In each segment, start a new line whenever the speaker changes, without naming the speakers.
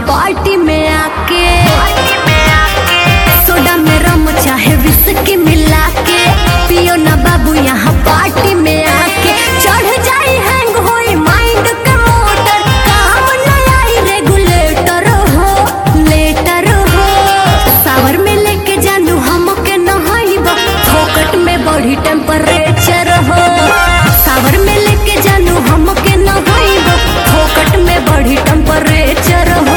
party में आके soda में रम चाहे विस्की मिला के पियो ना बाबू यहाँ पार्टी में आके चढ़ जाई हैंग होई माइंड के मोटर काम न आई रेगुलेटर हो लेटर हो सावर में लेके जानू हमके नहाइबा फोकट में बढ़ी टेम्परेचर हो सावर में लेके जानू हमके नहाइबा फोकट में बढ़ी टेम्परेचर हो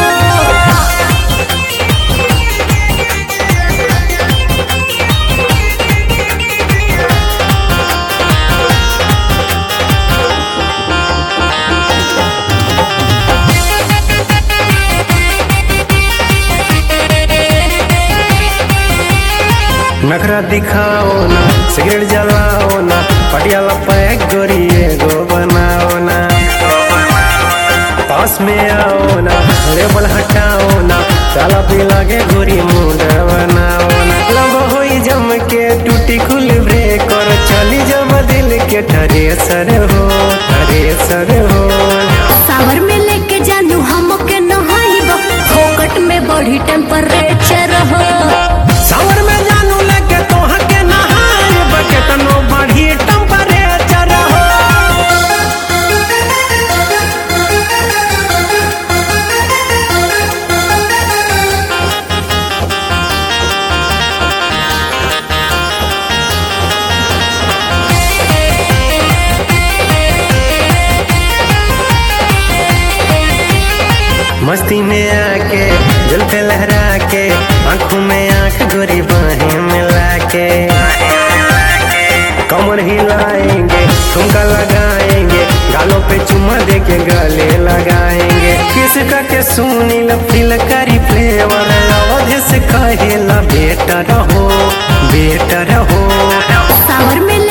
नखरा दिखाओ ना सिगरेट जलाओ ना पटियाला पैक गोरिए गो बनाओ ना पास में आओ ना लेबल हटाओ ना ताला पे लागे गोरी मुंड बनाओ ना लब होई जम के टूटी खुल ब्रेक और चली जब दिल के ठरे सर हो ठरे सर हो
सावर में लेके जानू हमके नहाइबा फोकट में बढ़ी टेम्परेचर हो
सावर में जानू लगे तो हके नहाए बकेट नो बढ़ी टेम्परेचर हो मस्ती में आके दिल पे लहरा के आंखों में आंख गोरी बाहें मिला के कमर हिलाएंगे ठुमका लगाएंगे गालों पे चुम्मा दे के गले लगाएंगे किस का के सुनी फील करी फ्लेवर अवध से कहेला बेटर हो बेटर हो
सावर में